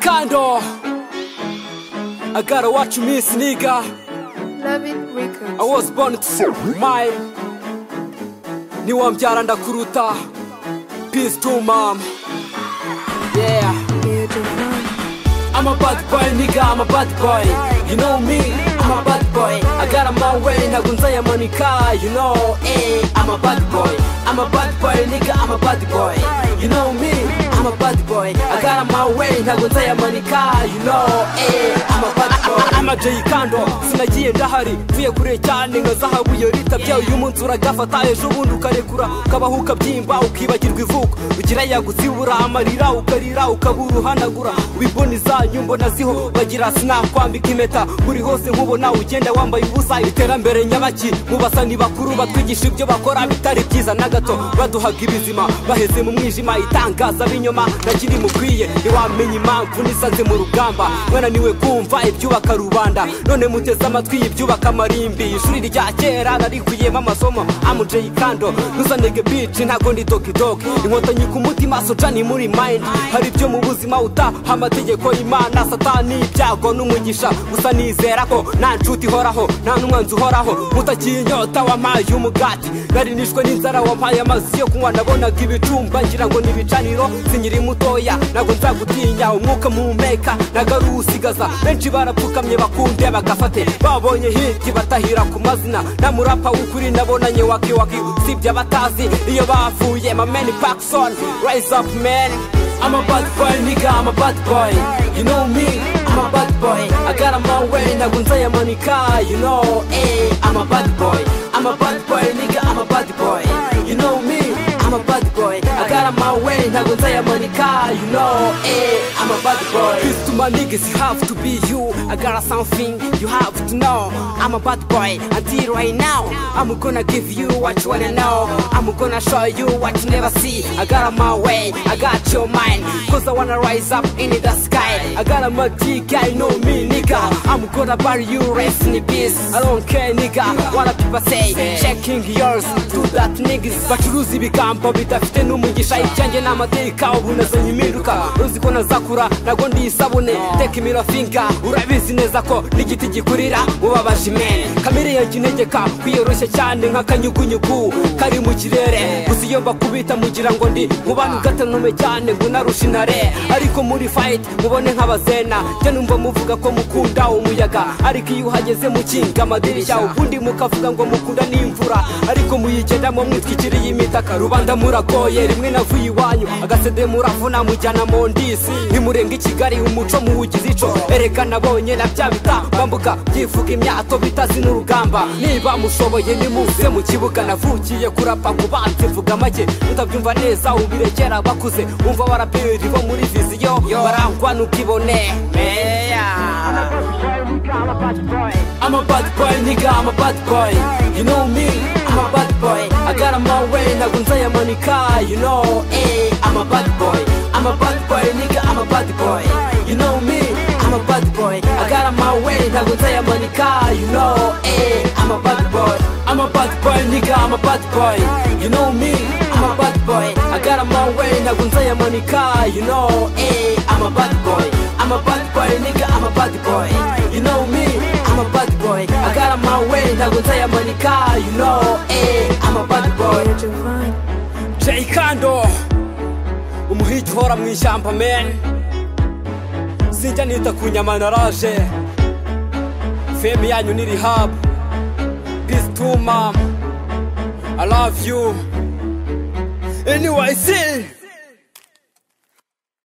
Kando. I gotta watch me, nigga. Love it records. I was born to mine. Niwambyara ndakuruta. Peace to mom. Yeah. Beautiful. I'm a bad boy, nigga, I'm a bad boy. You know me, I'm a bad boy. I got a my way, ntabwo nzayamanika, you know, eh. I'm a bad boy, I'm a bad boy, nigga, I'm a bad boy. You know me, I'm a bad boy. I got a my way, ntabwo nzayamanika, you know, eh. I'm a bad boy. I'm a Jay Kando, sinagiye ndahari, mvuye kure cyane nka zahabu iyo ritabye uyu munsi uragafata ejo bundi ukarekura ukabaho ukabyimba ukibagirwa ivuko ugira yagusibura amarira ukarira ukabura uhanagura wibona izanyu mbona ziho bagira sinakwambika impeta buri hose nkubona ugenda wambaye ubusa iterambere nyabaki mu basa ni bakuru batwigisha ibyo bakora bitari byiza na gato baduhaga ibizima baheze mu mwijima itangaza b'inyoma nakiri mukwiye ntiwamenya impamvu nisanze mu rugamba mwananiwe kumva ibyubaka rubanda none muteze amatwi ibyubaka amarimbi ishuri rya kera narikuyemo amasomo amujeyi kando ntuzanege bici ntago ndi dokidoki inkotanyi ku mutima soca ni muri mayindi hari ibyo mu buzima utaha amategeko y'imana satani ibyago n'umugisha gusa nizera ko nta nshuti ihoraho nta n'umwanzi uhoraho mutakinyota wampaye umugati nari nishwe n'inzara wampaye amazi yo kunywa nabonaga ibicumba ngira ngo ni ibicaniro sinkiri mutoya ntabwo nzagutinya umwuka muhumeka nagaruwusigaza benshi barapfukamye bakunde bagafate babonye hirya batahira ku mazina nta murapa w'ukuri nabonanye wakiwaki usibye abatazi iyo bavuye mameni pakisoni rise up man I'm a bad boy nigga I'm a bad boy you know me I'm a bad boy I got my way ntabwo nzayamanika you know eh I'm a bad boy I'm a bad boy nigga I'm a bad boy you know me I'm a bad boy I got my way ntabwo nzayamanika you know eh I'm a bad boy Peace to my niggas you have to be you I got something you have to know I'm a bad boy until right now I'm gonna give you what you wanna know I'm gonna show you what you never see I got my way I got your mind Cause I wanna rise up in the sky I got my dick I know me nigga I'm gonna bury you rest in peace I don't care nigga what the people say Checking yours to that niggas bacuruza ibigambo bidafite n'umugisha ibyanjye ni amateka ubu nazanye impinduka uzi ko nazakura ntabwo ndi isabune teka imirafinga urabizi neza ko n'igiti gikurira ubabaje imene kamere yanjye integeka kwiyoroshya cyane nk'akanyugunyugu kari mu kirere gusa iyo mbakubita mugira ngo ndi mubana ugatanume cyane ngo narusha intare ariko muri fayiti mubone nk'abazena njye numva muvuga ko mukunda umuyaga ariko iyo uhageze mukinga amadirishya ubundi mukavuga ngo mukunda n'imvura ariko muyigendamo mwitwikiriye imitaka rubanda muragoye rimwe navuye iwanyu agasede muravuna mujyana mu ndisi ntimurenge i kigali umuco muwugize ico erega nabonye na bya bitambambuka byivuga imyato bitazi n'urugamba niba mushoboye nimuze mu kibuga navukiye kurapa ku banzi mvuga make utabyumva neza ubirekera bakuze wumva baraperi bo muri viziyo barangwa n'ubwibone meya I'm a bad boy, nigga, I'm a bad boy. You know me, I'm a bad boy. I got my way, ntabwo nzayamanika, you know, eh. I'm a bad boy, I'm a bad boy, nigga, I'm a bad boy. You know me, I'm a bad boy. I got my way, ntabwo nzayamanika, you know, eh. I'm a bad boy, I'm a bad boy, nigga, I'm a bad boy. You know me, I'm a bad boy. I got my way, ntabwo nzayamanika, you know, eh. I'm a bad boy, I'm a bad boy, nigga, I'm a bad boy. You know me, I'm a bad boy. I got my way, ntabwo nzayamanika, you know, eh. I'm a bad boy. Beautiful. Jay Kando umuhigi uhora mu ishyamba men sinjya nita ku nyama naraje femi yanyu ni rihab peace to mom i love you anyway see